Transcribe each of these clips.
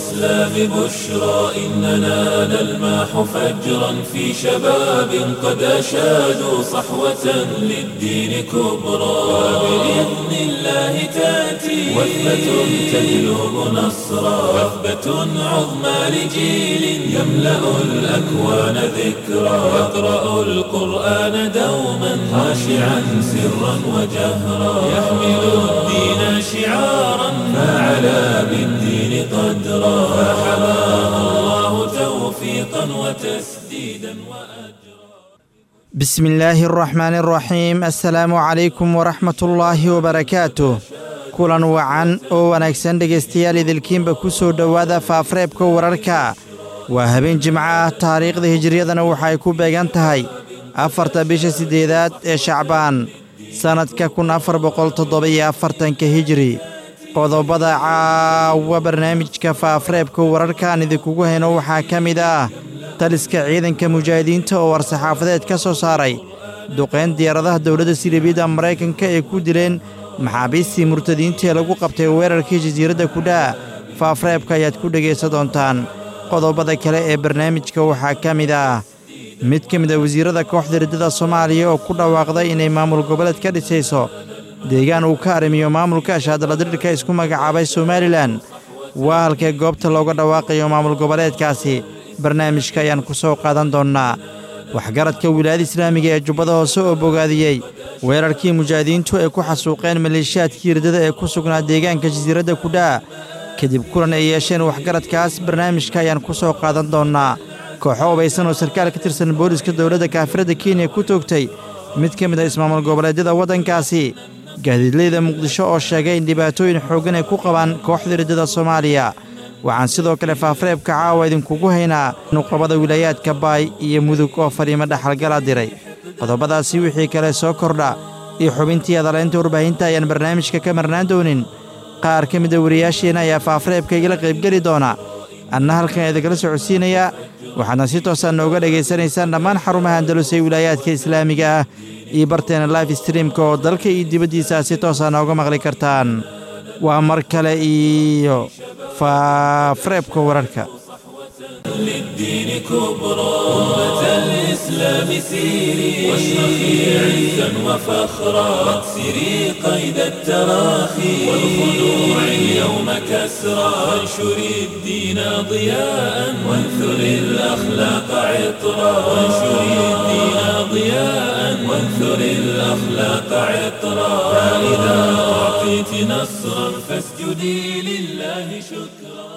الإسلام بشرى إننا نلمح فجرا في شباب قد أشادوا صحوة للدين كبرى وبإذن الله تأتي وثبة تجلب نصرا وثبة عظمى لجيل يملأ الأكوان ذكرا يقرأ القرآن دوما خاشعا سرا وجهرا يحمل الدين شعارا فعلى بالدين قدرا فحماه الله توفيقا وتسديدا وأجرا بسم الله الرحمن الرحيم السلaamu calaykum waraxmat ullaahi wabarakaatuh kulan wacan oo wanaagsan dhegaystayaal idilkiinba ku soo dhowaada faafreebka wararka waa habeen jimco ah taariikhda hijiriyadana waxay ku beegan tahay afarta bisha siddeedaad ee shacbaan sannadka kun afar boqol toddoba-iyo afartanka hijiri qodobada caawa barnaamijka faafreebka wararkaan idinkugu hayno waxaa ka mid ah taliska ciidanka mujaahidiinta oo war-saxaafadeed ka soo saaray duqayn diyaaradaha dowladda silibiyadda maraykanka ay ku dileen maxaabiistii murtadiinta ee lagu qabtay weerarkii jasiiradda kudhaa faafreebka ayaad ku dhegaysan doontaan qodobada kale ee barnaamijka waxaa ka mid ah mid ka mid a wasiirrada kooxda riddada soomaaliya oo ku dhawaaqday inay maamul goboleed ka dhisayso deegaan uu ka arrimiyo maamulka ashaadaladirirka isku magacaabay somalilan waa halkee goobta looga dhawaaqayo maamul goboleedkaasi barnaamijka ayaan ku soo qaadan doonnaa waxgaradka wilaayada islaamiga ee jubbada hoose oo bogaadiyey weerarkii mujaahidiintu ay ku xasuuqeen maleeshiyaadkii riddada ee ku sugnaa deegaanka jasiiradda kudhaa kadib kulan ay yeesheen waxgaradkaas barnaamijka ayaan ku soo qaadan doonnaa kooxo ubaysan oo sarkaal ka tirsan booliska dowladda kaafiradda kenya ku toogtay mid ka mid ah ismaamul goboleedyada waddankaasi gaadiidleyda muqdisho oo sheegay in dhibaatooyin xooggan ay ku qabaan kooxda riddada soomaaliya waxaan sidoo kale faafreebka caawa idinkugu haynaa nuqabada wilaayaadka baay iyo mudug oo fadhiimo dhaxalgala diray qodobadaasi wixii kale soo kordha iyo xubintii adalaynta warbaahinta ayaan barnaamijka ka marnaan doonin qaar ka mida wariyaasheenna ayaa faafreebka igala qaybgeli doona anna halkan idingala socodsiinayaa waxaadna si toosaan nooga dhegaysanaysaan dhammaan xarumaha andalus ee wilaayaadka islaamiga ah iyo barteena life streamka oo dalka iyo dibaddiisa si toosaa nooga maqli kartaan waa mar kale iyo faafreebka wararka للدين كبرى أمة الإسلام سيري واشرخي عزا وفخرا واكسري قيد التراخي والخلوع اليوم كسرى وانشري الدين ضياء وانثري الأخلاق عطرا وانشري الدين ضياء وانثري الأخلاق عطرا فإذا أعطيت نصرا فاسجدي لله شكرا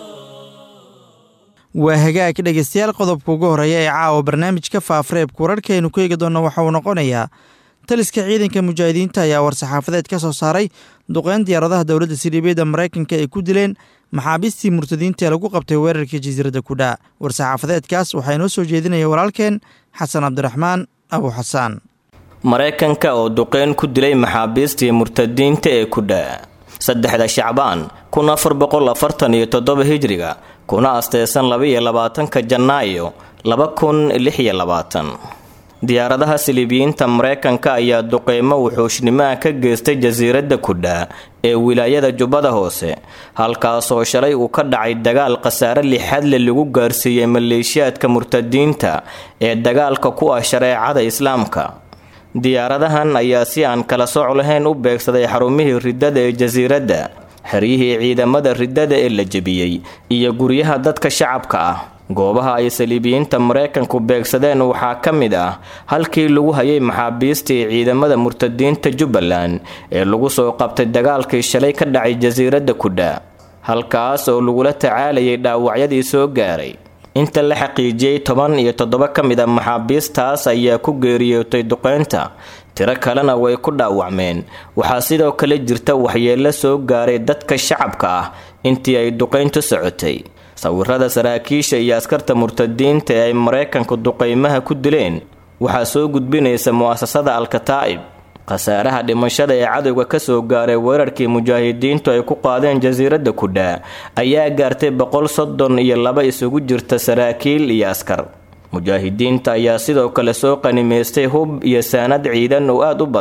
waa hagaag dhegaystayaal qodobka ugu horreeya ee caawa barnaamijka faafreebka wararkaaynu ku eegi doonna waxa uu noqonayaa taliska ciidanka mujaahidiinta ayaa war-saxaafadeed ka soo saaray duqeyn diyaaradaha dowladda siliibiyadda maraykanka ay ku dileen maxaabiistii murtadiinta ee lagu qabtay weerarkii jasiiradda kudhaa war-saxaafadeedkaas waxaa inoo soo jeedinaya walaalkeen xasan cabdiraxmaan abu xasaan maraykanka oo duqeyn ku dilay maxaabiistii murtadiinta ee kudhaa saddexda shacbaan kun afar boqol afartan iyo toddoba hijriga kuna asteysan labaiyo labaatanka janaayo laba kun lix iyo labaatan diyaaradaha siliibiyiinta maraykanka ayaa duqeymo wuxuushnimoa ka geystay jasiiradda kudhaa ee wilaayada jubbada hoose halkaasoo shalay uu ka dhacay dagaal khasaare lixadle lagu gaarsiiyey maleeshiyaadka murtadiinta ee dagaalka ku ah shareecada islaamka diyaaradahan ayaa si aan kala sooc lahayn u beegsaday xarumihii riddada ee jasiiradda xeryihii ciidamada riddada ee la jebiyey iyo guryaha dadka shacabka ah goobaha ay saliibiyiinta maraykanku beegsadeen waxaa ka mid ah halkii lagu hayay maxaabiistii ciidamada murtadiinta jubbaland ee lagu soo qabtay dagaalkii shalay ka dhacay jasiiradda kudha halkaas oo lagula tacaalayay dhaawacyadii soo gaaray inta la xaqiijiyey toban iyo toddoba ka mid a maxaabiistaas ayaa ku geeriyootay duqeynta tiro kalena way ku dhaawacmeen waxaa sidoo kale jirta waxyeello soo gaaray dadka shacabka ah intii ay duqeyntu socotay sawirada saraakiisha iyo askarta murtadiinta ee ay maraykanku duqeymaha ku dileen waxaa soo gudbinaysa mu'asasada al-kataa'ib khasaaraha dhimashada ee cadowga kasoo gaaray weerarkii mujaahidiintu ay ku qaadeen jasiiradda kudhaa ayaa gaartay boqol soddon iyo laba isugu jirta saraakiil iyo askar mujaahidiinta ayaa sidoo kale soo qanimaystay hub iyo saanad ciidan oo aad u badan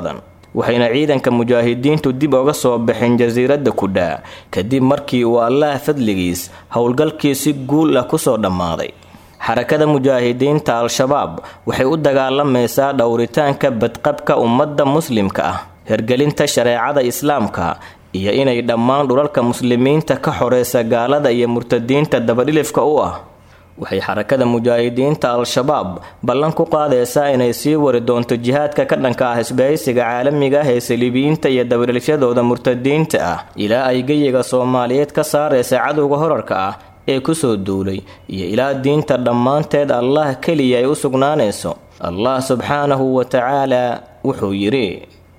waxayna ciidanka mujaahidiintu dib uga soo baxeen jasiiradda kudha kadib markii uu allaah fadligiis howlgalkii si guul ah kusoo dhammaaday xarakada mujaahidiinta al-shabaab waxay u dagaalamaysaa dhowritaanka badqabka ummadda muslimka ah hergelinta shareecada islaamka iyo inay dhammaan dhulalka muslimiinta ka xoreysa gaalada iyo murtadiinta dabadhilifka u ah waxay xarakada mujaahidiinta al-shabaab ballan ku qaadaysaa inay sii wari doonto jihaadka ka dhanka ah isbahaysiga caalamiga ah ee saliibiyiinta iyo dabadhilifyadooda murtadiinta ah ilaa ay geyiga soomaaliyeed ka saaraysa cadowga horarka ah ee kusoo duulay iyo ilaa diinta dhammaanteed allah keliya ay u sugnaanayso allah subxaanahu wa tacaala wuxuu yidhi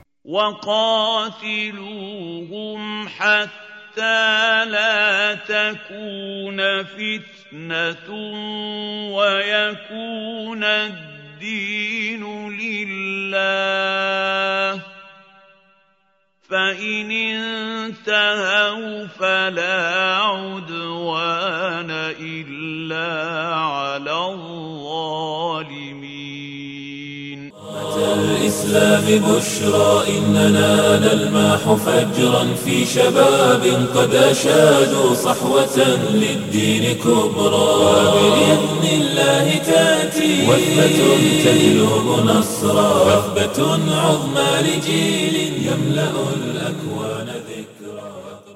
وقاتلوهم حتى لا تكون فتنة ويكون الدين لله فإن انتهوا فلا عدوان إلا على الظالمين الإسلام بشرى إننا نلماح فجرا في شباب قد أشادوا صحوة للدين كبرى وبإذن الله تأتي وثبة تجلب نصرا وثبة عظمى لجيل يملأ الأكوان ذكرا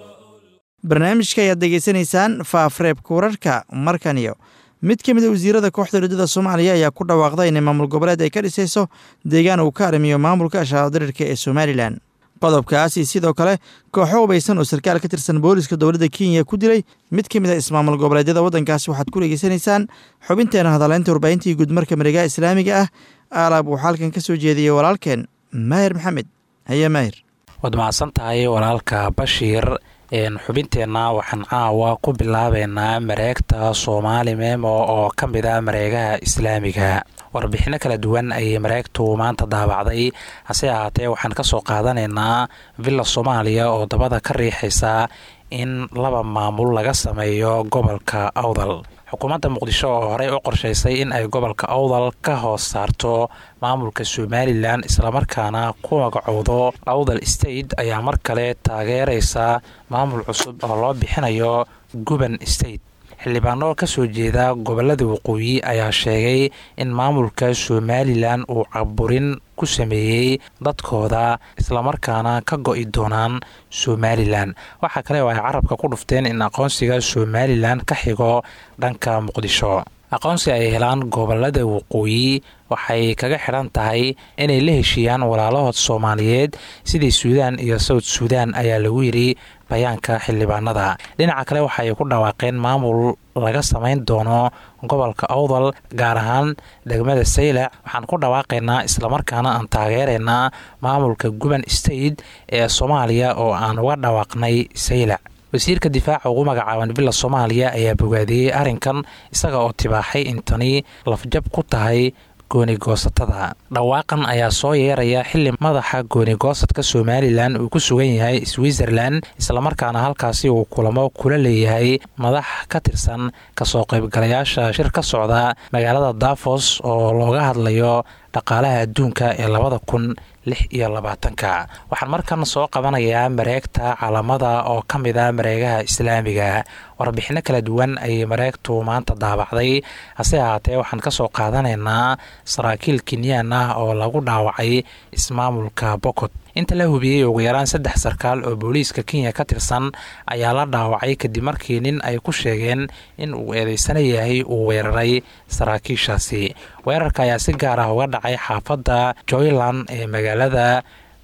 barnaamijka ayaad degeysanaysaan faafreebka wararka markan iyo mid ka mid a wasiirada kooxda riddada soomaaliya ayaa ku dhawaaqday inay maamul goboleed ay ka dhisayso deegaan uu ka arrimiyo maamulka shahaadirirka ee somalilan qodobkaasi sidoo kale kooxo hubaysan oo sarkaal ka tirsan booliska dowladda kenya ku dilay mid ka mid a ismaamul goboleedyada waddankaasi waxaad ku dhegeysanaysaan xubinteena hadaleynta warbaahintii guudmarka mareegaha islaamiga ah aalaab uu xalkan ka soo jeediyey walaalkeen maahir maxamed haye maahir waad mahadsan tahay walaalka bashiir xubinteenna waxaan caawa ku bilaabeynaa mareegta soomaali memo oo ka mid a mareegaha islaamiga warbixinno kala duwan ayay mareegtu maanta daabacday hase ahaatee waxaan kasoo qaadanaynaa villa soomaaliya oo dabada ka riixaysa in laba maamul laga sameeyo gobolka awdal xukuumadda muqdisho oo horey u qorshaysay in ay gobolka awdal ka hoos saarto maamulka somalilan islamarkaana ku magacowdo awdal state ayaa mar kale taageeraysa maamul cusub oo loo bixinayo guban state xildhibaano ka soo jeeda gobolada waqooyi ayaa sheegay in maamulka somalilan uu caburin ku sameeyey dadkooda islamarkaana ka go-i doonaan somalilan waxaa kale oo ay carabka ku dhufteen in aqoonsiga somalilan ka xigo dhanka muqdisho aqoonsi ay helaan gobolada waqooyi waxay kaga xidhan tahay inay la heshiiyaan walaalahood soomaaliyeed sidii suudaan iyo sawd suudaan ayaa lagu yidhi bayaanka xildhibaanada dhinaca kale waxaay ku dhawaaqeen maamul laga samayn doono gobolka awdal gaar ahaan degmada saylac waxaan ku dhawaaqaynaa islamarkaana aan taageeraynaa maamulka guban state ee soomaaliya oo aan uga dhawaaqnay saylac wasiirka difaaca ugu magacaaban villa soomaaliya ayaa bogaadiyey arrinkan isaga oo tibaaxay in tani lafjab ku tahay goonigoosatada dhawaaqan ayaa soo yeeraya xili madaxa goonigoosadka somalilan uu ku sugan yahay switzerland islamarkaana halkaasi uu kulamo kula leeyahay madax ka tirsan kasoo qaybgalayaasha shir ka socda magaalada dafos oo looga hadlayo dhaqaalaha adduunka ee labada kun lix iyo labaatanka waxaan markan soo qabanayaa mareegta calamada oo ka mid a mareegaha islaamiga warbixinno kala duwan ayay mareegtu maanta daabacday hase ahaatee waxaan kasoo qaadanaynaa saraakiil kenyaan ah oo lagu dhaawacay ismaamulka bokot inta la hubiyey ugu yaraan saddex sarkaal oo booliiska kenya ka tirsan ayaa la dhaawacay kadib markii nin ay ku sheegeen in uu eedeysana yahay uu weeraray saraakiishaasi weerarka ayaa si gaar ah uga dhacay xaafadda joyland ee magaalada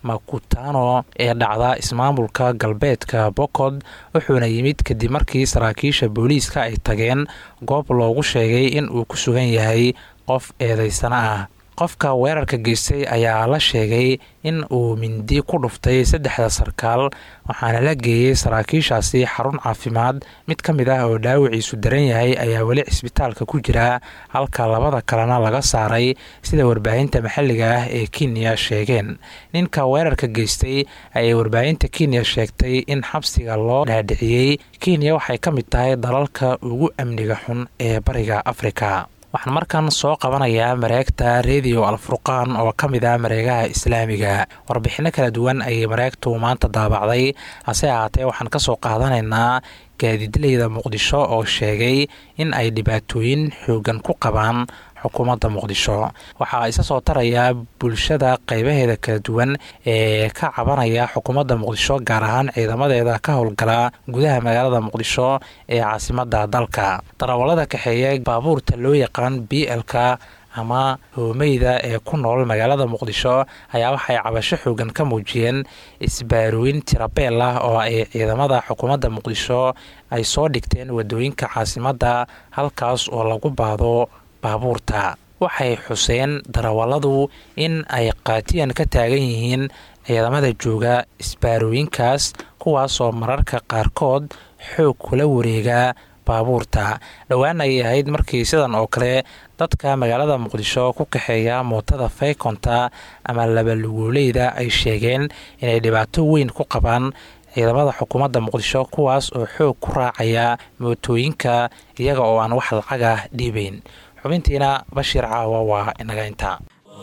makutano ee dhacda ismaamulka galbeedka bokod wuxuuna yimid kadib markii saraakiisha booliiska ay tageen goob loogu sheegay in uu ku sugan yahay qof eedeysana ah qofka weerarka geystay ayaa la sheegay in uu mindi ku dhuftay saddexda sarkaal waxaana la geeyey saraakiishaasi xarun caafimaad mid ka mid ah oo dhaawiciisu daran yahay ayaa weli cisbitaalka ku jira halka labada kalena laga saaray sida warbaahinta maxalliga ah ee kenya sheegeen ninka weerarka geystay ayay warbaahinta kenya sheegtay in xabsiga loo dhaadhiciyey kenya waxay ka mid tahay dalalka ugu amniga xun ee bariga afrika waxaan markan soo qabanayaa mareegta redio alfurqaan oo ka mid ah mareegaha islaamiga warbixinno kala duwan ayay mareegtu maanta daabacday hase ahaatee waxaan kasoo qaadanaynaa gaadiidleyda muqdisho oo sheegay in ay dhibaatooyin xoogan ku qabaan xukuumadda muqdisho waxaa isa soo taraya bulshada qeybaheeda kala duwan ee ka cabanaya xukuumadda muqdisho gaar ahaan ciidamadeeda ka howlgala gudaha magaalada muqdisho ee caasimada dalka darawallada kaxeeya baabuurta loo yaqaan b l-ka ama hoomeyda ee ku nool magaalada muqdisho ayaa waxay cabasho xoogan ka muujiyeen isbaarooyin tirabeel ah oo ay ciidamada xukuumadda muqdisho ay soo dhigteen wadooyinka caasimadda halkaas oo lagu baado baabuurta waxay xuseen darawalladu in ay qaatiyan ka taagan yihiin ciidamada jooga isbaarooyinkaas kuwaasoo mararka qaarkood xoog kula wareega baabuurta dhowaan ayay ahayd markii sidan oo kale dadka magaalada muqdisho ku kaxeeya mootada faykonta ama labaluguuleyda ay sheegeen inay dhibaato weyn ku qabaan ciidamada xukuumadda muqdisho kuwaas oo xoog ku raacaya mootooyinka iyaga oo aan wax lacagah dhiibayn xubintiina bashiir caawa waa inaga intaa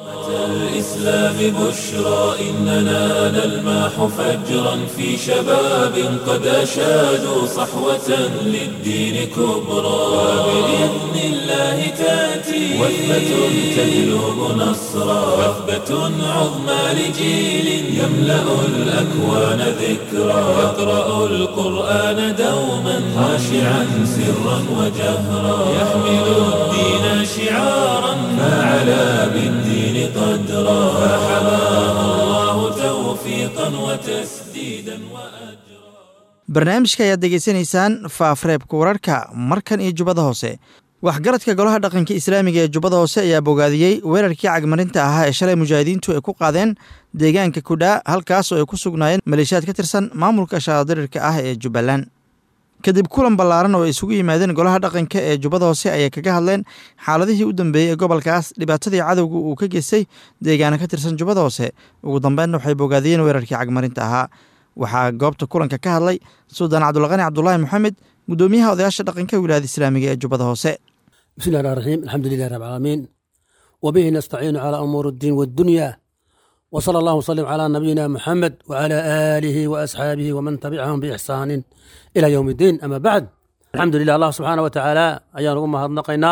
الإسلام بشرى إننا نلمح فجرا في شباب قد أشادوا صحوة للدين كبرى وبإذن الله تأتي وثبة تجلب نصرا وثبة عظمى لجيل يملأ الأكوان ذكرى يقرأ القرآن دوما خاشعا سرا وجهرا يحمل الدين شعارا فعلى بالدين قدرا فحماه الله توفيقا وتسديدا وأجرا barnaamijka ayaad degeysanaysaan faafreebka wararka markan iyo jubbada hoose waxgaradka golaha dhaqanka islaamiga ee jubbada hoose ayaa bogaadiyey weerarkii cagmarinta ahaa ee shalay mujaahidiintu ay ku qaadeen deegaanka kudhaa halkaas oo ay ku sugnaayeen maleeshiyaad ka tirsan maamulka shaadirirka ah ee jubbaland kadib kulan ballaaran oo ay isugu yimaadeen golaha dhaqanka ee jubbada hoose ayay kaga hadleen xaaladihii u dambeeyey ee gobolkaas dhibaatadii cadowga uu ka geystay deegaana ka tirsan jubbada hoose ugu dambeynna waxay bogaadiyeen weerarkii cagmarinta ahaa waxaa goobta kulanka ka hadlay suldaan cabdulqani cabdulaahi moxamed guddoomiyaha odayaasha dhaqanka wilaayada islaamiga ee jubbada hoose بسم الله الرحمن الرحيم الحمد لله رب العالمين وبه نستعين على أمور الدين والدنيا وصلى الله وسلم على نبينا محمد وعلى آله وأصحابه ومن تبعهم بإحسان إلى يوم الدين أما بعد الحمد لله الله سبحانه وتعالى أيان أمها نقينا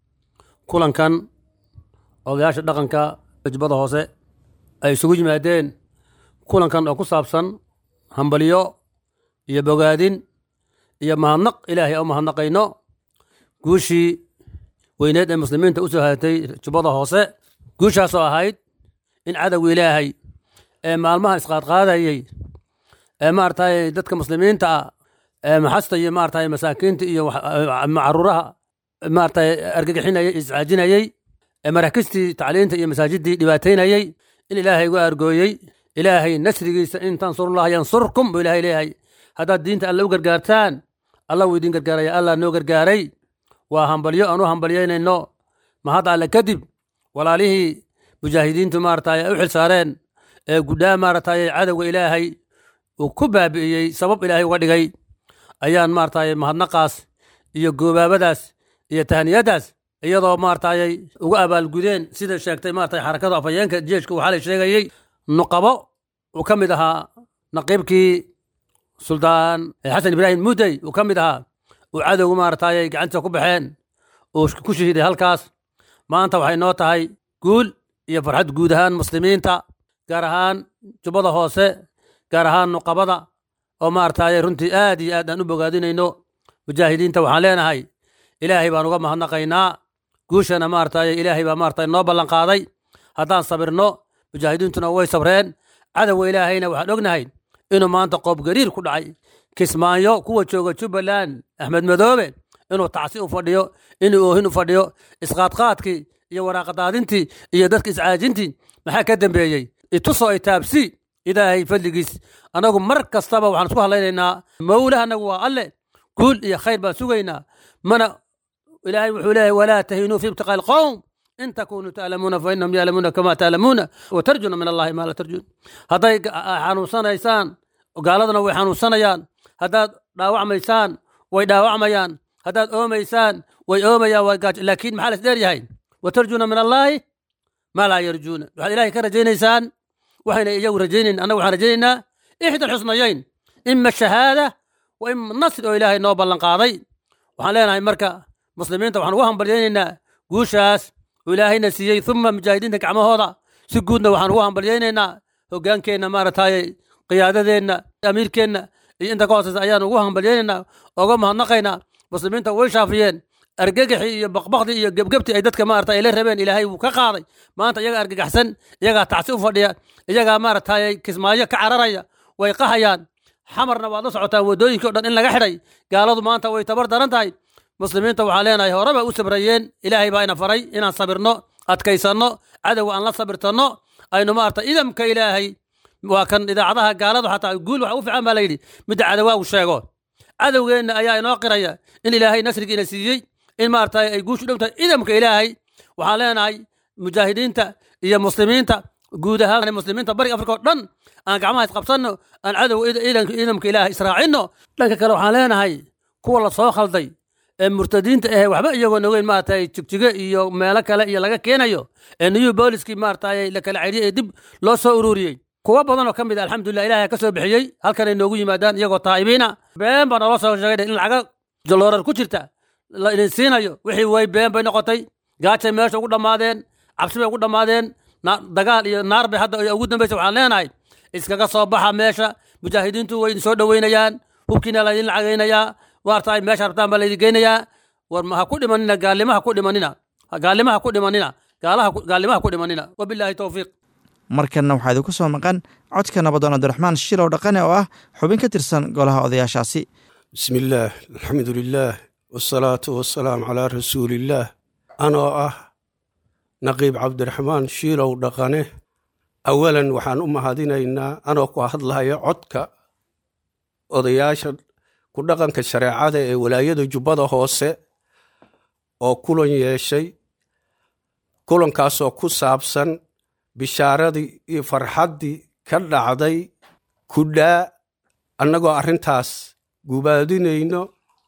كلا كان odayaasha dhaqanka jubbada hoose ay isugu yimaadeen kulankan oo ku saabsan hambalyo iyo bogaadin iyo mahadnaq ilaahay oo mahadnaqayno guushii weyneed ee muslimiinta u soo haatay jubbada hoose guushaasoo ahayd in cadowga ilaahay ee maalmaha isqaadqaadayey ee maaragtay dadka muslimiinta ah ee maxasta iyo maaragtay masaakiinta iyo caruuraha maaragtay argagixinayay iscaajinayey ee marakistii tacliinta iyo masaajidii dhibaataynayey in ilaahay uga argooyey ilaahay nasrigiisa in tansurullaha yansurkum buu ilaahay leeyahay haddaad diinta alle u gargaartaan alla wuu idin gargaaraya allah noo gargaaray waa hambalyo aan u hambalyaynayno mahad alle kadib walaalihii mujaahidiintu maaragtay ay u xil saareen ee gudhaa maaragtay cadowga ilaahay uu ku baabi'iyey sabab ilaahay uga dhigay ayaan maaragtay mahadnaqaas iyo goobaabadaas iyo tahniyadaas iyadoo maaragtay uga abaalgudeen sida sheegtay maaragtay xarakada afhayeenka jeeshka waxaa la sheegayey nuqabo uu ka mid ahaa naqiibkii suldaan xasan ibraahim mudey uu ka mid ahaa uu cadowgu maaragtay gacantiisa ku baxeen uu ku shahiiday halkaas maanta waxay noo tahay guul iyo farxad guud ahaan muslimiinta gaar ahaan jubbada hoose gaar ahaan nuqabada oo maaragtay runtii aad iyo aad aan u bogaadinayno mujaahidiinta waxaan leenahay ilaahay baan uga mahadnaqaynaa guushana maaragtay ilaahay baa maaragtay noo ballan qaaday haddaan sabirno mujaahidiintuna way sabreen cadowga ilaahayna waxaan ognahay inuu maanta qoob gariir ku dhacay kismaayo kuwa jooga jubbaland axmed madoobe inuu tacsi u fadhiyo inuu oohin u fadhiyo isqaadqaadkii iyo waraaqadaadintii iyo dadka iscaajintii maxaa ka dambeeyey itusoo itaabsi ilaahay fadligiis annagu mar kastaba waxaan isku hadlaynaynaa mawlaha annagu waa alle guul iyo khayr baan sugaynaa mana ilaahay wuxuu leeyahay walaa tahinuu fi ibtiqaa alqowm in takunuu ta'lamuuna fa innahum ya'lamuuna kama ta'lamuuna wa tarjuna min allahi maa la tarjun hadday xanuunsanaysaan gaaladana way xanuunsanayaan haddaad dhaawacmaysaan way dhaawacmayaan haddaad oomaysaan way oomayaan waa gaajo laakiin maxaa la isdheer yahay watarjuuna min allaahi maa laa yarjuuna waxaad ilaahay ka rajaynaysaan waxayna iyagu rajaynayn annaga waxaan rajaynaynaa ixda alxusnayayn ima shahaada wa ima nasr oo ilaahay noo ballan qaaday waxaan leenahay marka muslimiinta waxaan ugu hambalyaynaynaa guushaas oo ilaahayna siiyey uma mujaahidiinta gacmahooda si guudna waxaan ugu hambalyaynaynaa hogaankeenna maaragtaaye qiyaadadeenna amiirkeenna iyo inta ka hooseysa ayaan ugu hambalyaynaynaa oga mahadnaqaynaa muslimiinta way shaafiyeen argagaxii iyo baqbaqdii iyo gebgebtii ay dadka maarata ay la rabeen ilaahay wuu ka qaaday maanta iyagaa argagaxsan iyagaa tacsi u fadhiya iyagaa maaragtaaye kismaayo ka cararaya way qahayaan xamarna waad la socotaan waddooyinkii o dhan in laga xidhay gaaladu maanta way tabar daran tahay muslimiinta waxaan leenahay horeba u sabrayeen ilaahay baa ina faray inaan sabirno adkaysanno cadowga aan la sabirtanno aynu maarata idamka ilaahay waa kan idaacadaha gaaladu xataa guul waxa u fiican baa layidhi midda cadowaagu sheego cadowgeenna ayaa inoo qiraya in ilaahay nasrigiina siiyey in maarata ay guushu dhow tahay idamka ilaahay waxaan leenahay mujaahidiinta iyo muslimiinta guud ahaan muslimiinta bariga afrika oo dhan aan gacmaha isqabsanno aan cadowga idamka ilaahay israacinno dhanka kale waxaan leenahay kuwa la soo khalday ee murtadiinta ahe waxba iyagoo nogeyn maaragtay jigjige iyo meelo kale iyo laga keenayo ee new booliskii maaragtay la kala celiyey ee dib loo soo ururiyey kuwo badan oo ka mid a alxamdulillah ilahay ka soo bixiyey halkanay noogu yimaadaan iyagoo taa'ibiina been baa naloo soo sheegay in lacaga jaloorar ku jirta la idin siinayo wixii way been bay noqotay gaajay meesha ugu dhammaadeen cabsi bay ugu dhammaadeen dagaal iyo naar bay hadda ugu dambaysa waxaan leenahay iskaga soo baxa meesha mujaahidiintu way idin soo dhoweynayaan hubkiina la idin lacagaynayaa waartaay meesha rabtaan baa laydin geynayaa war ha ku dhimanina gaalimaha ku dhimanina gaalimaha ku dhimanina gaalaha gaalimaha ku dhimanina wabilaahi towfiiq markanna waxaa idinku soo maqan codka nabadoon abdiraxmaan shilow dhaqane oo ah xubin ka tirsan golaha odayaashaasi bismi illaah alxamdu lilaah wasalaatu wasalaamu calaa rasuuliillaah anoo ah naqiib cabdiraxmaan shiilow dhaqane awalan waxaan u mahadinaynaa anoo ku hadlaya codka odayaasha ku dhaqanka shareecada ee walaayada jubbada hoose oo kulan yeeshay kulankaasoo ku saabsan bishaaradii iyo farxaddii ka dhacday kudhaa annagoo arrintaas gubaadinayno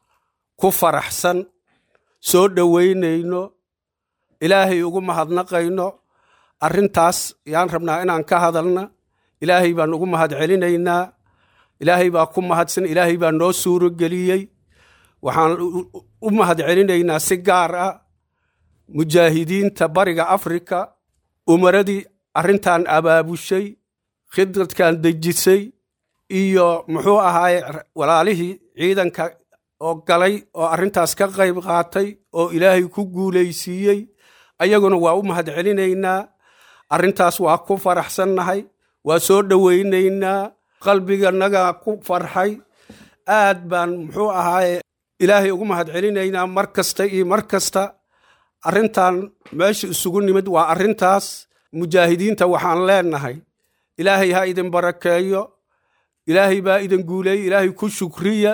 ku faraxsan soo dhoweynayno ilaahay ugu mahadnaqayno arrintaas yaan rabnaa inaan ka hadalna ilaahay baan ugu mahad celinaynaa ilaahay baa ku mahadsan ilaahay baa noo suuro geliyey waxaan u mahad celinaynaa si gaar ah mujaahidiinta bariga afrika umaradii arrintan abaabushay khidradkan dejisay iyo muxuu ahaaye walaalihii ciidanka oo galay oo arrintaas ka qayb qaatay oo ilaahay ku guulaysiiyey ayaguna waa u mahad celinaynaa arrintaas waa ku faraxsannahay waa soo dhowaynaynaa qalbiganaga ku farxay aad baan muxuu ahaaye ilaahay ugu mahad celinaynaa mar kasta iyo mar kasta arrintan meesha isugu nimid waa arrintaas mujaahidiinta waxaan leenahay ilaahay ha idin barakeeyo ilaahay baa idin guuleeye ilaahay ku shukriya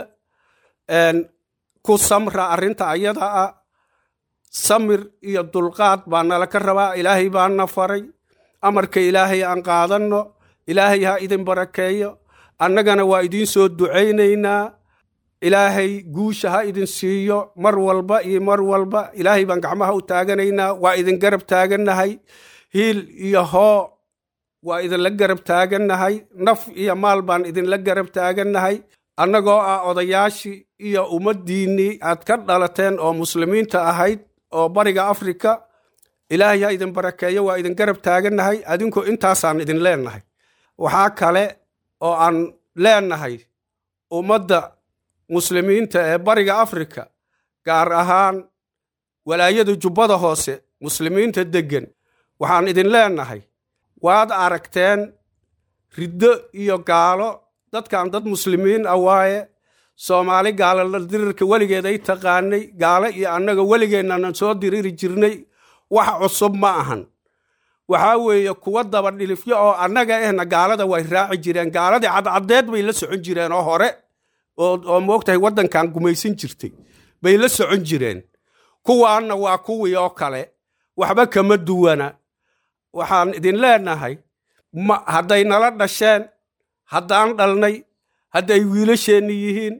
ku samra arrinta ayada ah samir iyo dulqaad baa nala ka rabaa ilaahay baana faray amarka ilaahay aan qaadanno ilaahay ha idin barakeeyo annagana waa idiin soo ducaynaynaa ilaahay guusha ha idin siiyo mar walba iyo mar walba ilaahay baan gacmaha u taaganaynaa waa idin garab taagannahay hiil iyo hoo waa idinla garab taagannahay naf iyo maal baan idinla garab taagannahay annagoo ah odayaashii iyo ummaddiinnii aad ka dhalateen oo muslimiinta ahayd oo bariga afrika ilaahay ha idin barakeeyo waa idin garab taagannahay adinku intaasaan idin leennahay waxaa kale oo aan leennahay ummadda muslimiinta ee bariga afrika gaar ahaan walaayada jubbada hoose muslimiinta deggan waxaan idin leennahay waad aragteen riddo iyo gaalo dadkan dad muslimiin ah waaye soomaali gaalo dirirka weligeed ay taqaanay gaalo iyo annaga weligeennanan soo diriri jirnay wax cusub ma ahan waxaa weeye kuwa daba dhilifyo oo annaga ehna gaalada way raaci jireen gaaladii cadcaddeed bay la socon jireen oo hore oo moogtahay waddankan gumaysan jirtay bay la socon jireen kuwaanna waa kuwii oo kale waxba kama duwana waxaan idin leenahay hadday nala dhasheen haddaan dhalnay hadday wiilasheenni yihiin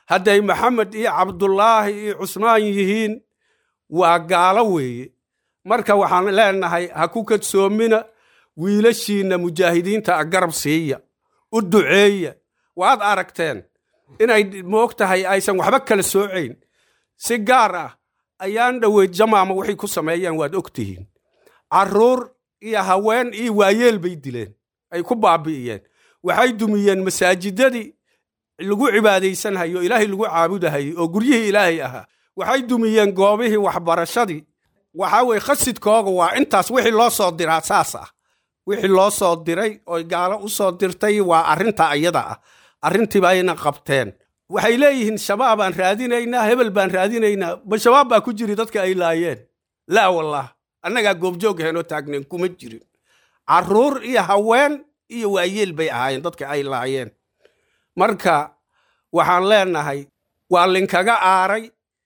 hadday maxamed iyo cabdulaahi iyo cusmaan yihiin waa gaalo weeye marka waxaan leenahay ha ku kadsoomina wiilashiinna mujaahidiinta a garab siiya u duceeya waad aragteen inay moog tahay aysan waxba kala soocayn si gaar ah ayaan dhoweyd jamaama waxay ku sameeyeen waad og tihiin carruur iyo haween iyo waayeel bay dileen ay ku baabi'iyeen waxay dumiyeen masaajidadii lagu cibaadaysanhayo ilaahay lagu caabudahayo oo guryihii ilaahay ahaa waxay dumiyeen goobihii waxbarashadii waxaa weye khasidkooga waa intaas wixii loo soo diraa saas ah wixii loo soo diray oy gaalo u soo dirtay waa arrinta iyada ah arrintiiba ayna qabteen waxay leeyihiin shabaab aan raadinaynaa hebel baan raadinaynaa ba shabaab baa ku jiri dadka ay laayeen laa wallah annagaa goobjoog heenoo taagnayn kuma jirin carruur iyo haween iyo waayeel bay ahaayeen dadka ay laayeen marka waxaan leenahay waa linkaga aaray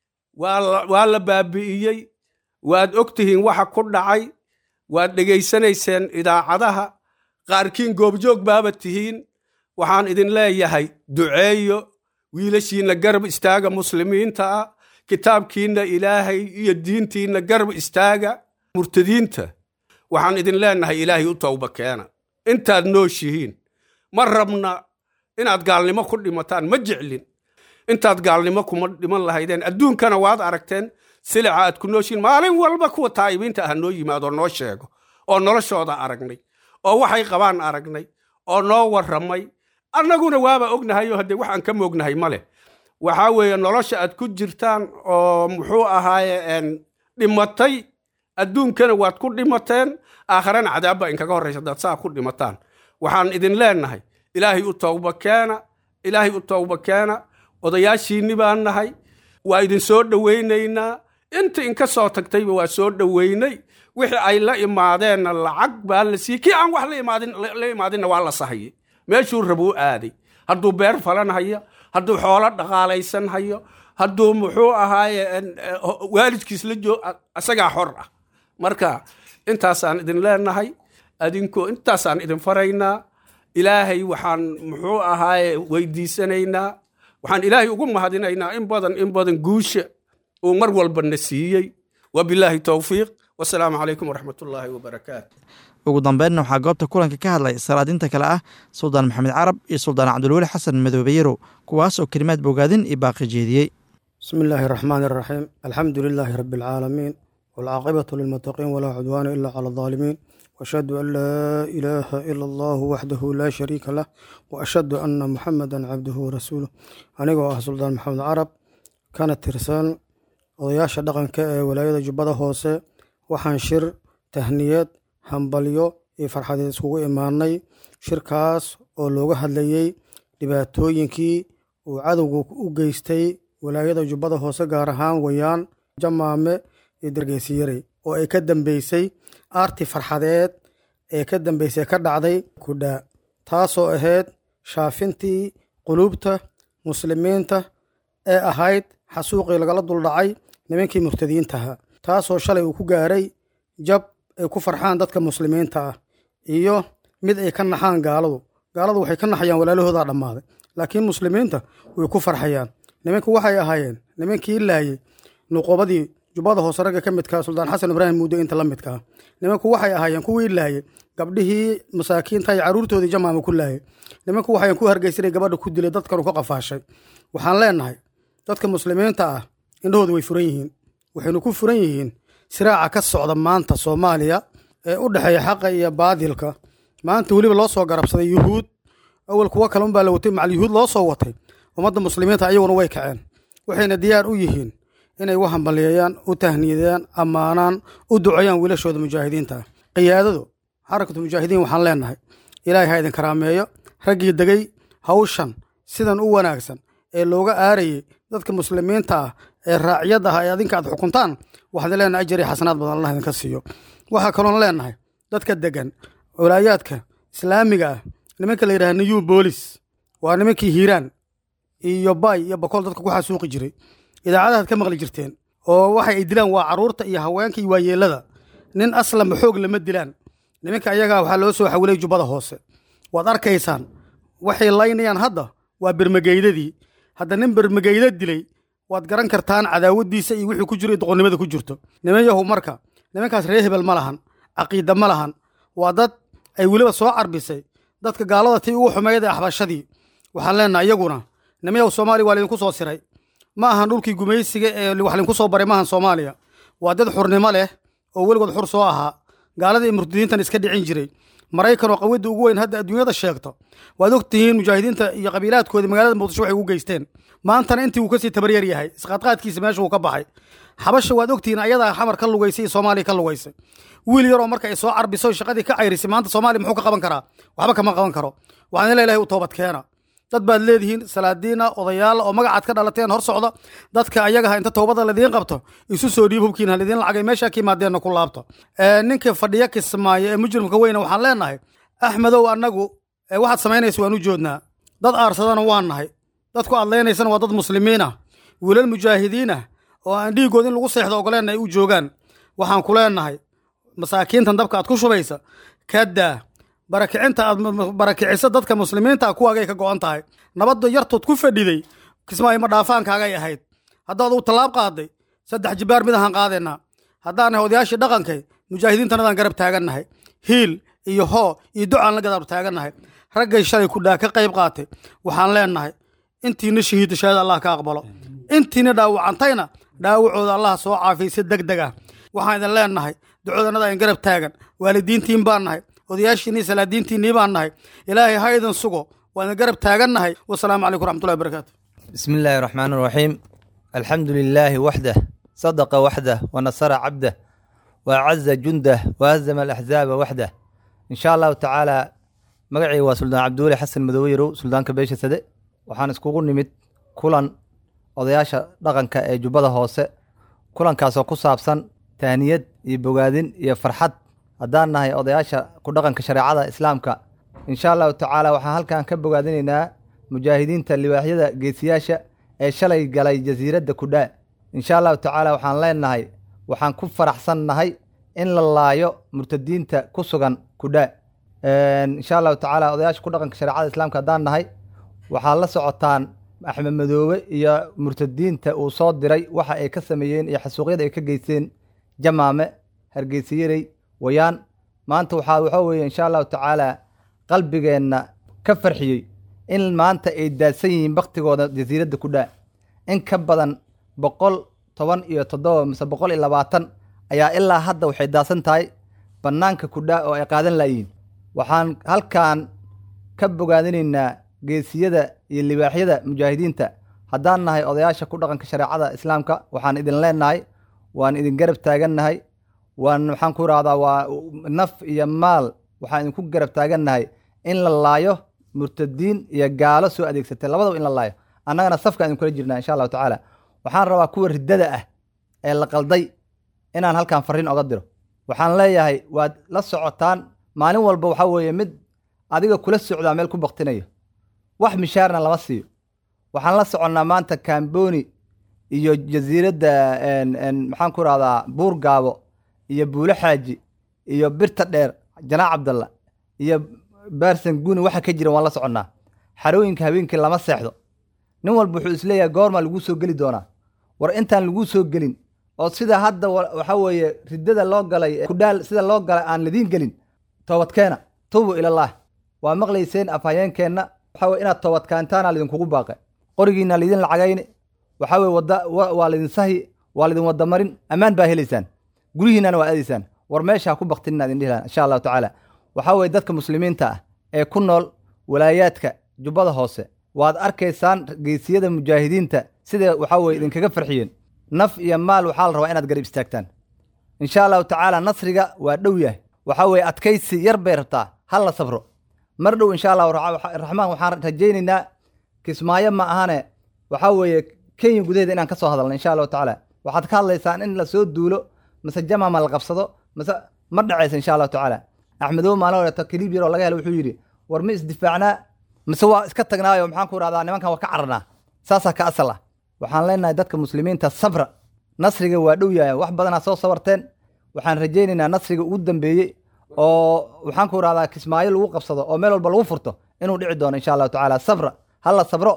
waa la baabi'iyey waad og tihiin waxa ku dhacay waad dhegaysanayseen idaacadaha qaarkiin goobjoog baaba tihiin waxaan idin leeyahay duceeyo wiilashiinna garab istaaga muslimiinta ah kitaabkiinna ilaahay iyo diintiinna garab istaaga murtadiinta waxaan idin leenahay ilaahay u towba keena intaad nooshihiin ma rabna inaad gaalnimo ku dhimataan ma jeclin intaad gaalnimo kuma dhiman lahaydeen adduunkana waad aragteen silica aad ku nooshihiin maalin walba kuwa taa'ibiinta ah noo yimaado noo sheego oo noloshooda aragnay oo waxay qabaan aragnay oo noo warramay annaguna waaba ognahayo haddee waxaan ka moognahay ma leh waxaa weeye nolosha aad ku jirtaan oo muxuu ahaaye dhimatay adduunkana waad ku dhimateen aakharana cadaabba inkaga horraysa hadaad saa ku dhimataan waxaan idin leenahay ilaahay u towba keena ilaahay u towba keena odayaashiinni baan nahay waa idin soo dhowaynaynaa inta inka soo tagtayba waa soo dhowaynay wixii ay la imaadeenna lacag baa la siiyey kii aan wax la imaadinna waa la sahayey meeshuu rabuu aaday hadduu beer falan hayo hadduu xoolo dhaqaalaysan hayo hadduu muxuu ahaaye waalidkiis la joog isagaa xor ah marka intaasaan idin leenahay adinku intaasaan idin faraynaa ilaahay waxaan muxuu ahaaye weydiisanaynaa waxaan ilaahay ugu mahadinaynaa in badan in badan guusha uu mar walba na siiyey wabilaahi towfiiq wasalaamu calaykum waraxmat ullaahi wabarakaatu ugu dambeynna waxaa goobta kulanka ka hadlay salaadiinta kale ah suldaan maxamed carab iyo suldaan cabdulweli xasan madoobe yarow kuwaas oo kelimaad bogaadin iyo baaqi jeediyey bismi illaahi araxmaani araxiim alxamdu lilaahi rabbi alcaalamiin waalcaaqibatu lilmuttaqiin walaa cudwaana ilaa cala aldaalimiin waashhadu an laa ilaaha ila allahu waxdahu laa shariika lah wa ashhadu anna muxamedan cabduhu warasuuluh anigoo ah suldaan maxamed carab kana tirsan odayaasha dhaqanka ee walaayada jubbada hoose waxaan shir tahniyad hambalyo iyo farxadeed iskugu imaanay shirkaas oo looga hadlayey dhibaatooyinkii uu cadowgu u geystay walaayada jubbada hoose gaar ahaan wayaan jamaame iyo dargeysiyarey oo ay ka dambeysay aarti farxadeed ee ka dambeysay ka dhacday kudhaa taasoo ahayd shaafintii quluubta muslimiinta ee ahayd xasuuqii lagala duldhacay nimankii murtadiintaha taasoo shalay uu ku gaaray jab ay ku farxaan dadka muslimiinta ah iyo mid ay ka naxaan gaaladu gaaladu waxay ka naxayaan walaalahoodaa dhammaaday laakiin muslimiinta way ku farxayaan nimanku waxay ahaayeen nimankii laayey nuqubadii jubbada hoose ragga ka midkaa suldaan xasan ibraahim muuddo inta la midkaa nimanku waxay ahaayeen kuwii laayey gabdhihii masaakiinta iyo carruurtoodii jamaama ku laayey nimanku waxayan ku hargeysanay gabadha ku dilay dadkanu ka qafaashay waxaan leenahay dadka muslimiinta ah indhahooda way furan yihiin waxaynu ku furan yihiin siraaca ka socda maanta soomaaliya ee u dhexeeya xaqa iyo baadilka maanta weliba loo soo garabsaday yuhuud awal kuwo kale unbaa la watay macal yuhuud loo soo watay ummadda muslimiinta ayaguna way kaceen waxayna diyaar u yihiin inay u hambaliyeeyaan u tahniyadaan ammaanaan u duceeyaan wiilashooda mujaahidiinta ah qiyaadadu xarakatu mujaahidiin waxaan leenahay ilaahay ha idin karaameeyo raggii degay hawshan sidan u wanaagsan ee looga aarayey dadka muslimiinta ah ee raaciyad ah ee adinka aad xukuntaan waxaan leenahay ajar iyo xasanaad badan allah idinka siiyo waxaa kaloon leenahay dadka degan walaayaadka islaamiga ah nimanka la yidhaha new boolis waa nimankii hiiraan iyo bay iyo bakool dadka ku xasuuqi jiray idaacadahaad ka maqli jirteen oo waxay ay dilaan waa carruurta iyo haweenka iyo waayeelada nin aslanba xoog lama dilaan nimanka ayagaa waxaa loo soo xawilay jubbada hoose waad arkaysaan waxay laynayaan hadda waa bermageydadii hadda nin bermageyda dilay waad garan kartaan cadaawaddiisa iyo wixii ku jiro iyo doqonnimada ku jirto niman yahu marka nimankaas ree hebel ma lahan caqiida ma lahan waa dad ay weliba soo carbisay dadka gaalada tii ugu xumeyd ee axbashadii waxaan leenaha iyaguna nimayahu soomaaliya waa laydinku soo siray ma ahan dhulkii gumaysiga ee wax laydinku soo baray maahan soomaaliya waa dad xurnimo leh oo weligood xur soo ahaa gaalada iyo murtadiintan iska dhicin jiray maraykan oo qawidda ugu weyn hadda adduunyada sheegto waad og tihiin mujaahidiinta iyo qabiilaadkoodii magaalada muqdisho waxay ugu geysteen maantana intii uu kasii tabaryar yahay isqaadqaadkiisa meesha uu ka baxay xabasha waad ogtihiin ayadaa xamar ka lugaysay iyo soomaaliya ka lugaysay wiil yaroo marka ay soo carbiso shaqadii ka cayrisay maanta soomaaliya muxuu ka qaban karaa waxba kama qaban karo waxaan ila ilahay u toobad keena dad baad leedihiin salaadiina odayaala oo magacaad ka dhalateen hor socda dadka ayagaha inta toobada ladiin qabto isu soo dhiib hubkiina ladiin lacagay meeshaa ka yimaadeenna ku laabto ninka fadhiya kismaayo ee mujrimka weyna waxaan leenahay axmedow annagu waxaad samaynaysa waan u joodnaa dad aarsadana waan nahay dadku adlaynaysana waa dad muslimiin ah wiilal mujaahidiin ah oo aan dhiigood in lagu seexdo ogoleenna ay u joogaan waxaan ku leenahay masaakiintan dabka aad ku shubaysa kadaa barakicinta aad barakiciso dadka muslimiinta kuwaagay ka go'an tahay nabadda yartood ku fadhiday kismaayo ma dhaafaankaagay ahayd haddaad uu tallaab qaaday saddex jibaar mid ahaan qaadaynaa haddaan nahay odayaashii dhaqankay mujaahidiintanadaan garab taagannahay hiil iyo hoo iyo ducaan la garab taagannahay raggay shalay kudhaa ka qayb qaatay waxaan leenahay intiina shahiidda shahaada allah ka aqbalo intiina dhaawacantayna dhaawacooda allah soo caafiyay si deg deg ah waxaan idin leenahay ducoodannada aan garab taagan waalidiintiin baan nahay odayaashiinii salaadiintiinnii baan nahay ilaahay ha idin sugo waa idin garab taagannahay wasalaamu calaykum raxmatullahi barakaatu بسم الله الرحمن الرحيم الحمد لله وحده صدق وحده ونصر عبده وأعز جنده وهزم الأحزاب وحده إن شاء الله تعالى مقعي وسلطان عبدولي حسن مدويرو سلطان كبيشة سده وحان اسكوغو نمت كلان odayaasha dhaqanka ee jubbada hoose kulankaasoo ku saabsan tahniyad iyo bogaadin iyo farxad haddaan nahay odayaasha ku dhaqanka shareecada islaamka insha allahu tacaala waxaan halkan ka bogaadinaynaa mujaahidiinta libaaxyada geesiyaasha ee shalay galay jasiiradda kudhaa insha allahu tacaala waxaan leenahay waxaan ku faraxsan nahay in la laayo murtadiinta ku sugan kudhaa insha allahu tacaala odayaasha ku dhaqanka shareecada islaamka haddaan nahay waxaad la socotaan axmed madoobe iyo murtadiinta uu soo diray waxa ay ka sameeyeen iyo xasuuqyada ay ka geysteen jamaame hargeysayarey wayaan maanta waxaa waxaa weeye insha allahu tacaala qalbigeenna ka farxiyey in maanta ay daadsan yihiin baktigooda jasiiradda ku dhaa in ka badan boqol toban iyo toddoba mise boqol iyo labaatan ayaa ilaa hadda waxay daadsan tahay bannaanka kudhaa oo ay qaadan laayihiin waxaan halkan ka bogaadinaynaa geesiyada iyo libaaxyada mujaahidiinta haddaan nahay odayaasha ku dhaqanka shareecada islaamka waxaan idin leenahay waan idin garab taagannahay waan maxaan ku irahdaa waa naf iyo maal waxaan idinku garab taagannahay in la laayo murtadiin iyo gaalo soo adeegsatay labadaba in la laayo annagana safkaan idinkula jirnaa insha allahu tacaala waxaan rabaa kuwa riddada ah ee la qalday inaan halkan farriin oga diro waxaan leeyahay waad la socotaan maalin walba waxaa weeye mid adiga kula socdaa meel ku baktinayo wax mishaarna lama siiyo waxaan la soconnaa maanta kamboni iyo jasiiradda maxaan ku rahdaa buur gaabo iyo buulo xaaji iyo birta dheer janaac cabdalla iyo baarsan guni waxa ka jira waan la soconnaa xarooyinka habeenkii lama seexdo nin walba wuxuu isleeyahay goormaa laguu soo geli doonaa war intaan laguu soo gelin oo sida hadda waxaa weeye riddada loo galay kudhaal sida loo galay aan lidiin gelin toobadkeena tuubu ilallaah waa maqlayseen afhayeenkeenna waxaa weye inaad toobadkaantaana lidinkugu baaqe qorigiina lidin lacagayni waxaa weye wada waa lidin sahi waa lidin wada marin ammaan baa helaysaan guryihiinana waa aadaysaan war meesha ha ku baktinina idin dhihi lahaa insha allahu tacaala waxaa weye dadka muslimiinta ah ee ku nool walaayaadka jubbada hoose waad arkaysaan geesiyada mujaahidiinta sida waxaa weye idinkaga farxiyeen naf iyo maal waxaa la rabaa inaad garab istaagtaan insha allahu tacaala nasriga waa dhow yahay waxaa weye adkaysi yar bay rabtaa ha la sabro mar dhow insha allahu raxmaan waxaan rajaynaynaa kismaayo ma ahane waxaa weeye kenya gudaheeda inaan ka soo hadalna insha allahu tacaala waxaad ka hadlaysaan in lasoo duulo mase jamama la qabsado mase ma dhacaysa insha allahu tacaala axmedow maalin horeeto kaliib yaroo laga helo wuxuu yidhi war ma isdifaacnaa mise waa iska tagnaayo maxaan ku rahdaa nimankan waa ka cararnaa saasaa ka asal ah waxaan leenahay dadka muslimiinta sabra nasriga waa dhow yahay wax badanaa soo sabarteen waxaan rajaynaynaa nasriga ugu dambeeyey oo waxaan ku rahdaa kismaayo lagu qabsado oo meel walba lagu furto inuu dhici doono insha allahu tacaala sabra ha la sabro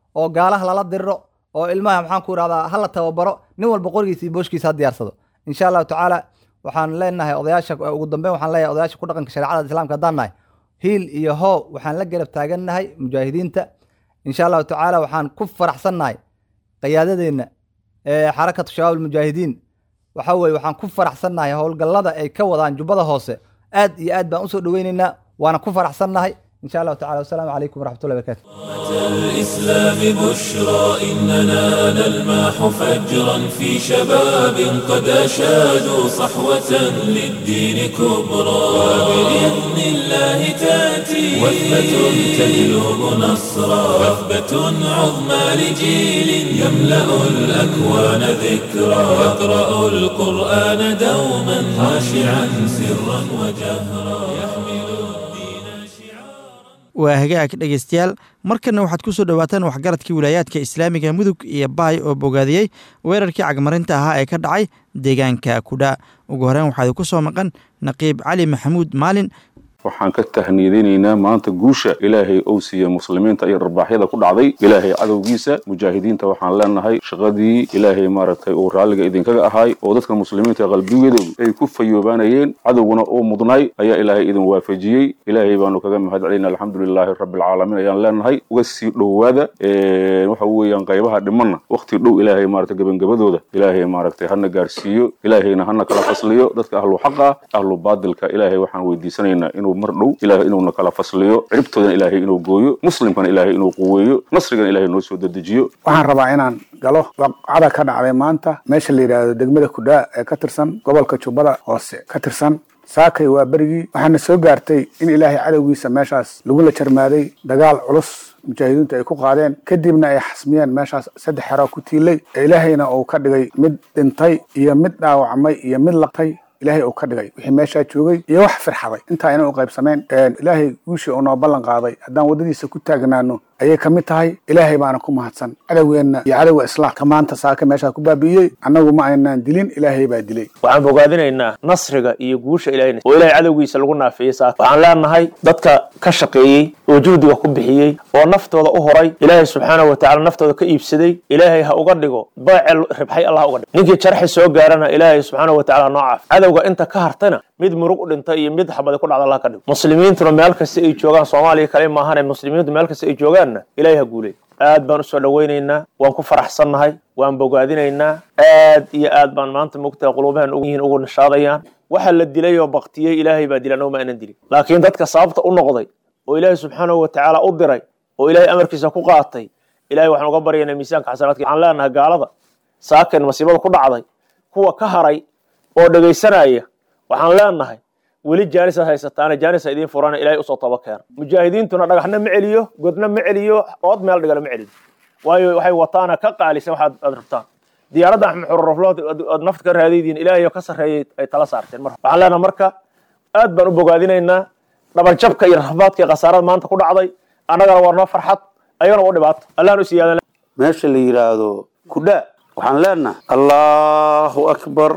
oo gaalaha lala diriro oo ilmaha maxaan ku idhahdaa hala tababaro nin walba qorigiisa iyo booshkiisa ha diyaarsado insha allahu tacaala waxaan leenahay odayaasha ugu dambeyn waxaan leeyahay odayaasha ku dhaqanka shareecada islaamka haddaan nahay hiil iyo hoo waxaan la garab taagannahay mujaahidiinta insha allahu tacaala waxaan ku faraxsannahay qiyaadadeenna ee xarakatu shabaab almujaahidiin waxa weye waxaan ku faraxsannahay howlgallada ay ka wadaan jubbada hoose aad iyo aad baan usoo dhoweynaynaa waana ku faraxsannahay إن شاء الله تعالى والسلام عليكم ورحمة الله وبركاته الإسلام بشرى إننا نلمح فجرا في شباب قد أشادوا صحوة للدين كبرى وبإذن الله تأتي وثبة تجلب نصرا وثبة عظمى لجيل يملأ الأكوان ذكرى يقرأ القرآن دوما خاشعا سرا وجهرا يحمل waa hagaag dhegaystayaal markanna waxaad ku soo dhowaataan waxgaradkii wilaayaadka islaamiga mudug iyo baay oo bogaadiyey weerarkii cagmarinta ahaa ee ka dhacay deegaanka kudha ugu horeyn waxaa idinku soo maqan naqiib cali maxamuud maalin waxaan ka tahniyadinaynaa maanta guusha ilaahay ou siiye muslimiinta iyo rarbaaxyada ku dhacday ilaahay cadowgiisa mujaahidiinta waxaan leenahay shaqadii ilaahay maaragtay uu raalliga idinkaga ahaay oo dadka muslimiinta qalbigooda ay ku fayoobaanayeen cadowguna uu mudnay ayaa ilaahay idin waafajiyey ilaahay baanu kaga mahad celina alxamdulilaahi rabbilcaalamiin ayaan leenahay uga sii dhowaada waxa weeyaan qaybaha dhimanna wakti dhow ilaahay maaragtay gebangabadooda ilaahay maaragtay hana gaarsiiyo ilaahayna hana kala fasliyo dadka ahlu xaqa ahlu baadilka ilaahay waxaan weydiisanaynaa inuu mar dhow ilaahay inuuna kala fasliyo ciribtoodana ilaahay inuu gooyo muslimkana ilaahay inuu quweeyo nasrigana ilaahay noo soo dedejiyo waxaan rabaa inaan galo waqcada ka dhacday maanta meesha la yidhaahdo degmada kudhaa ee ka tirsan gobolka jubbada hoose ka tirsan saakay waa berigii waxaana soo gaartay in ilaahay cadowgiisa meeshaas lagula jarmaaday dagaal culus mujaahidiintu ay ku qaadeen kadibna ay xasmiyeen meeshaas saddex xero ku tiilay ee ilaahayna uu ka dhigay mid dhintay iyo mid dhaawacmay iyo mid laqtay ilaahay uu ka dhigay wixii meeshaa joogay iyo wax firxaday intaa ina u qaybsameen ilaahay guushii uu noo ballan qaaday haddaan waddadiisa ku taagnaano ayay ka mid tahay ilaahay baana ku mahadsan cadowgeenna iyo cadowga islaamka maanta saaka meeshaa ku baabi'iyey annagu ma aynaan dilin ilaahay baa dilay waxaan bogaadinaynaa nasriga iyo guusha ilahay oo ilahay cadowgiisa lagu naafiyey saaka waxaan leenahay dadka ka shaqeeyey oo juhdiga ku bixiyey oo naftooda u horay ilaahay subxaanahu watacaala naftooda ka iibsaday ilaahay ha uga dhigo baacel ribxay allah uga dhigo ninkii jarxi soo gaarana ilaahay subxaanahu watacaala ha noo caaf cadowga inta ka hartana mid murug u dhintay iyo mid xabadi ku dhacda allah ka dhigo muslimiintuna meel kasta ay joogaan soomaaliya kale maahane muslimiintu meel kasta ay joogaanna ilaahay ha guuley aad baan usoo dhowaynaynaa waan ku faraxsannahay waan bogaadinaynaa aad iyo aad baan maanta mogtaha quluubahan yihiin ugu nishaadayaan waxa la dilay oo baktiyey ilaahay baa dilan oo ma aanan dilin laakiin dadka sababta u noqday oo ilaahay subxaanahu watacaala u diray oo ilaahay amarkiisa ku qaatay ilahay waxaan uga baryaynaa miisaanka xasanaadka waxaan leenahay gaalada saakan masiibada ku dhacday kuwa ka haray oo dhegaysanaya waxaan leenahay weli jaanisaad haysataana jaanisa idiin furana ilahay usoo toba keena mujaahidiintuna dhagaxna ma celiyo godna ma celiyo ood meel dhigala ma celiyo waayo waxay wataana ka qaalisan waxaad aad rabtaan diyaaradda axmed xururaflood aad nafta ka raadaydiin ilaahay oo ka sarreeyay ay tala saarteen mar waxaan leenahay marka aad baan u bogaadinaynaa dhabanjabka iyo rafaadka iyo khasaarada maanta ku dhacday annagana waa noo farxad ayagana waa dhibaato allahna u siyaadan meesha la yidhaahdo kudhaa waxaan leenahay allahu akbar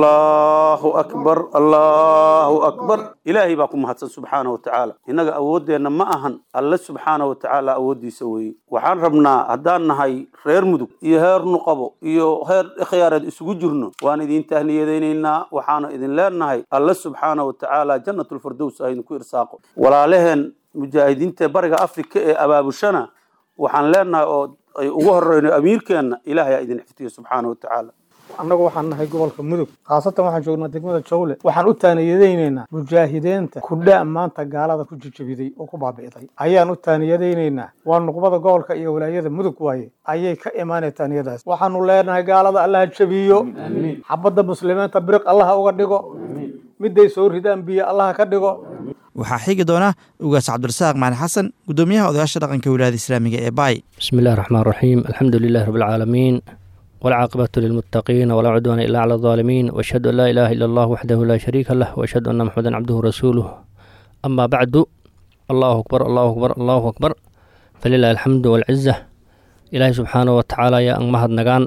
allahu akbar allahu akbar ilaahay baa ku mahadsan subxaana watacaala innaga awooddeenna ma ahan alle subxaana watacaala awooddiisa weeye waxaan rabnaa haddaan nahay reer mudug iyo heer nuqabo iyo heer ikhyaareed isugu jirno waan idin tahniyadaynaynaa waxaana idin leenahay alle subxaana watacaala jannatulfirdows ah idinku irsaaqo walaalaheen mujaahidiinta bariga afrika ee abaabushana waxaan leenahay oo ay ugu horeyno amiirkeenna ilaahay aa idin xiftiyo subxaana watacaala annagu waxaan nahay gobolka mudug khaasatan waxaan joognaa degmada jawle waxaan u taaniyadaynaynaa mujaahidiinta kudhaa maanta gaalada ku jijabiday oo ku baabi'day ayaan u taaniyadaynaynaa waa nuqbada gobolka iyo walaayada mudug waaye ayay ka imaanay taaniyadaas waxaanu leenahay gaalada allaha jabiyo xabadda muslimiinta biriq allaha uga dhigo miday soo ridaan biyo allaha ka dhigo waxaa xigi doona ugaas cabdirasaaq macali xasan gudoomiyaha odayaasha dhaqanka wilaayada islaamiga ee baay bismi illahi raxmaan raxiim alxamdu lilahi rabi alcaalamiin walcaaqibatu lilmuttaqiina walaa cudwaana ila cala alظaalimiin washhadu an laa ilaaha ila allah waxdahu laa shariika lah washhadu anna maxamedan cabduhu rasuuluh amaa bacdu allahu akbar allahu akbar allahu akbar falilahi alxamdu walciza ilaahay subxaanahu watacaala ayaa ang mahadnagaan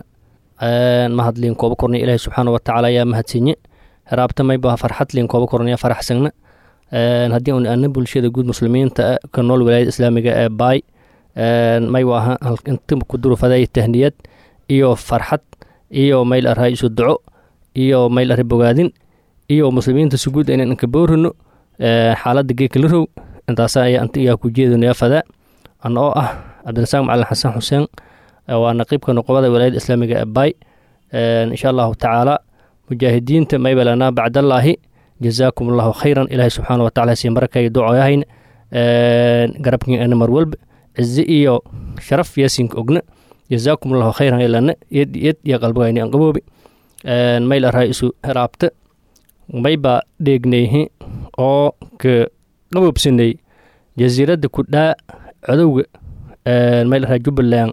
mahadliin kooba kornay ilaahay subxaanahu watacaala ayaa mahadsinye heraabtamayba farxadliin kooba kornaya faraxsagna haddii un ana bulshada guud muslimiinta ka nool walaayada islaamiga ee baay may waaha inta ku durufaday tahniyad iyo farxad iyo mayl arhaa isu duco iyo mayl arha bogaadin iyo muslimiinta suguud inaan inka boorino xaaladda geeka la row intaasa ayaa inta iyaa ku jeedinaya fadaa ana oo ah cabdirasaaq macalin xasan xuseen waa naqiibka noqobada walaayada islaamiga ee bay insha allahu tacaala mujaahidiinta maybalana bacdallaahi jazaakum allahu khayran ilaahay subxaana watacala sii markay ducoyahayn garabkin ana mar walba cizi iyo sharaf yaasinka ogna jazaakum allahu khayran ilana yed yed iyo qalbigayni an qaboobi mayl arhaa isu heraabta mayba dheegnayhi oo ka qaboobsanay jasiiradda ku dhaa codowga mayl arhaa jubbaland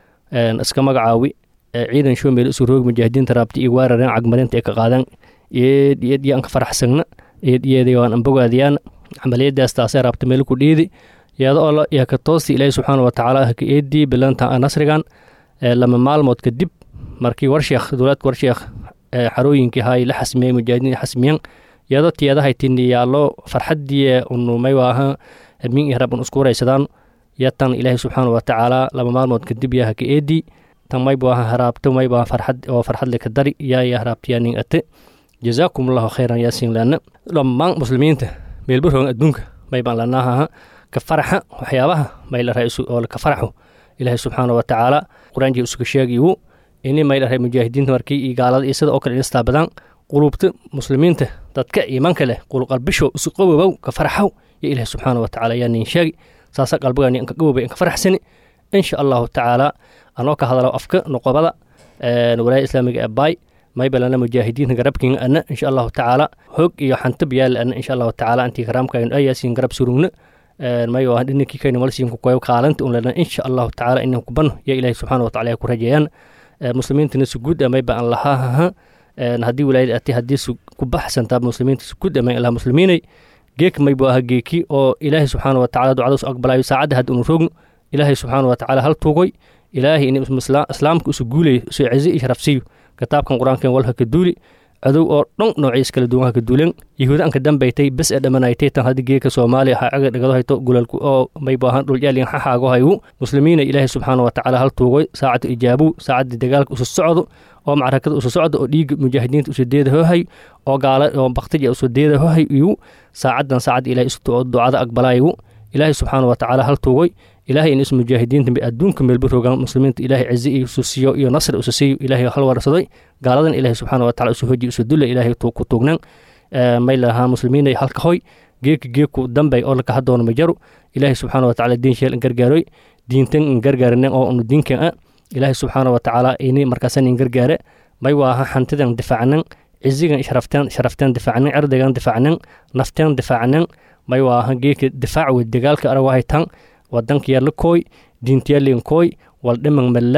iska magacaawi ciidan shoomeel isu roog mujaahidiinta raabta iyo weerareen cagmarinta ay ka qaadaan eed eed iyo anka faraxsagna eed iyeeday waan anbogaadiyaan camaliyadaas taasee raabta meel ku dhiidi iyada oo yaa ka toosti ilaahi subxaana wa tacaala ka eedii bilanta nasrigan lama maalmood kadib markii warsheekh dowlaadka warsheekh xarooyinkii hay la xasmiyey mujaahidiin xasmiyan iyadoo tiyadahay tini yaallo farxadii unumay waaha min iyo rabun isku waraysadaan yatan ilaahi subxaana wa tacaala lama maalmood kadib yaa ka eedii tan maybu aha haraabto maybu aha farxad oo farxadle ka dari yaa ya haraabtiyaa nin ate jazaakum allahu khayran yaasiin lana dhammaan muslimiinta meelbaroogan adduunka maybaan lanaaha ka faraxa waxyaabaha maylaraa oo ka faraxo ilaahay subxaana wa tacaala qur-aankii isuga sheegiyu ini maylaraa mujaahidiinta markii iyo gaalada iyo sida oo kale inistaa badan qulubta muslimiinta dadka iimaanka leh qulqalbisho isu qabobow ka faraxow yo ilaahay subxaana wa tacaala yaa nin sheegi saasa qalbigaani anka qabobay anka faraxsani insha allahu tacaala anoo ka hadalo afka noqobada walaayada islaamiga ee baay maybalana mujaahidiinta garabkin ana insha allahu tacaala hoog iyo xantab yaala ana insha allahu tacaala antii karaamkayn ayaasiin garab surugna may waa dhininkii kayna malsiinku koyo kaalanta un lana insha allahu tacaala inan kubano ya ilaahi subxaana wa tacala ku rajeeyaan muslimiintana suguud mayba aan lahaa haddii walaayada ati haddii ku baxsantaa muslimiinta suguud may allah muslimiinay geek maybu aha geeki oo ilaahi subxaana wa tacala ducadaas aqbalayo saacadda hadda unu roogno ilaahay subxaana wa tacaala hal tuugoy ilaahay in islaamka isu guulayo isu cizi iyo sharafsiiyo kitaabkan qur-aankan walha ka duuli cadow oo dhan noociis kala duwan ha ka duulen yahuuda anka dambaytay bes ee dhammanaytay tan haddi geeka soomaaliya ha caga dhagado hayto gulalku oo maybu ahaan dhulyaalin xaxaago hayu muslimiina ilaahay subxaana wa tacaala hal tuugoy saacadda ijaabu saacadda dagaalka usu socdo oo macrakada usu socdo oo dhiiga mujaahidiinta usu deeda hohay oo gaala oo baktija usu deeda hohay iyu saacaddan saacadda ilahay isu ducada aqbalaayu ilaahay subxaana wa tacaala hal tuugoy ilaahay in is mujaahidiinta adduunka meelba rogaan muslimiinta ilaahay cizi isu siiyo iyo nasri isu siiyo ilaahay hal warsaday gaaladan ilaahay subxaana wa tacala isu hoji isu dulla ilaahay ku tuugnan may lahaa muslimiinay halka hoy geeka geeku dambay oo laka hadoono majaru ilaahay subxaana wa tacala diin sheel in gargaaroy diintan in gargaarinen oo unu diinkan a ilaahay subxaana wa tacaala ini markaasan in gargaare may waaha hantidan difaacnan cizigan sharafteen sharafteen difaacnan cirdigan difaacnan nafteen difaacnan may waaha geeka difaac wey dagaalka aragahaytan wadankiyaala kooy diintiyaalin kooy wal dhiman malla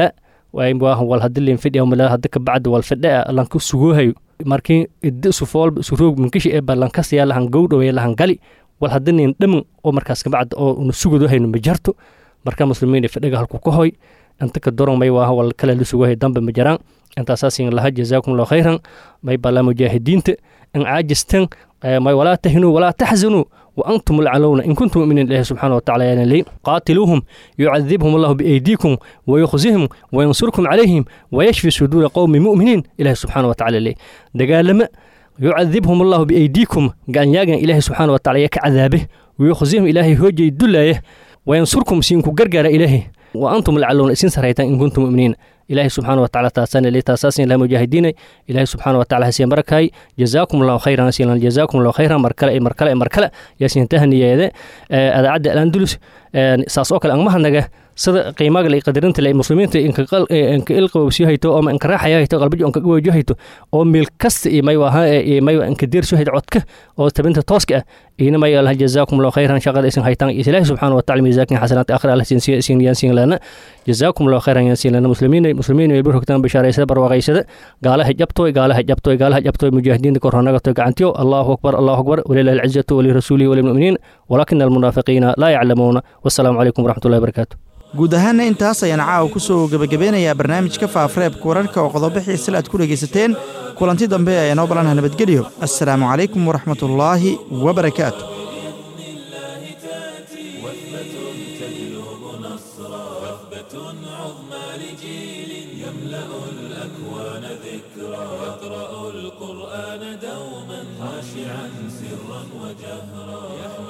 wal hadilin fidhi mala hada ka bacda wal fidha lanka sugoohayo markii idda isu foolba isu roog minkishi ee balankasaya lahan gowdhowe lahan gali wal hadinin dhiman oo markaas kabacda oo una sugadoohayno ma jarto marka muslimiin fidhiga halku ka hoy inta ka doron may waaha wal kale la sugahay dambe ma jaraan intaasaasiin laha jazaakum allahu khayran may bala mujaahidiinta in caajistan may walaa tahinuu walaa taxzanuu وأنتم العلون إن كنتم مؤمنين الله سبحانه وتعالى يعني لي قاتلوهم يعذبهم الله بأيديكم ويخزيهم وينصركم عليهم ويشفي صدور قوم مؤمنين الله سبحانه وتعالى لي دقال لما يعذبهم الله بأيديكم قال ياغن إله سبحانه وتعالى يك عذابه ويخزيهم إلهي هوجي الدلايه وينصركم سينكو قرقر إلهي وأنتم العلون إسين سريتان إن كنتم مؤمنين ilaahay subxaana wa tacala taasana le taasaasin ilaha mujaahidiinay ilaahay subxaana wa tacala hasiya barakay jazaakum allahu khayran asilan jazaakum allahu khayran mar kale mar kale mar kale yaasiin tahniyeede adaacadda alandulus saas oo kale angmahanaga sida qiimaga la qadarinta le muslimiinta inka ilqawbsi hayto oo inka raaxaya hayto qalbajo inka gawajo hayto oo meel kasta iyo may waha iyo may inka deerso hayto codka oo tabinta tooska ah ina may allah jazaakum allahu khayran shaqada isin haytaan ilaahay subxaana wa tacala miisaakin xasanaat aakhira allah sin sin yaansin lana jazaakum allahu khayran yaansin lana muslimiin muslimiin ay burhogtaan bishaaraysada barwaaqaysada gaalaha jabtooy gaalaha jabtooy gaalaha jabtooy mujaahidiinta kor hanagatoy gacantiyo allahu akbar allahu akbar walilahi alcizatu walirasuulihi walilmu'miniin walaakina almunaafiqiina laa yaclamuuna wassalaamu calaykum waraxmatullahi barakaatu guud ahaanna intaas ayaan caawa ku soo gebagabeynayaa barnaamijka faafreebka wararka oo qodobo xiisal aad ku dhegaysateen kulanti dambe ayaa noo ballanha nabadgelyo assalaamu calaykum waraxmatullaahi wabarakaatu القرآن دوما خاشعا سرا وجهرا يحمل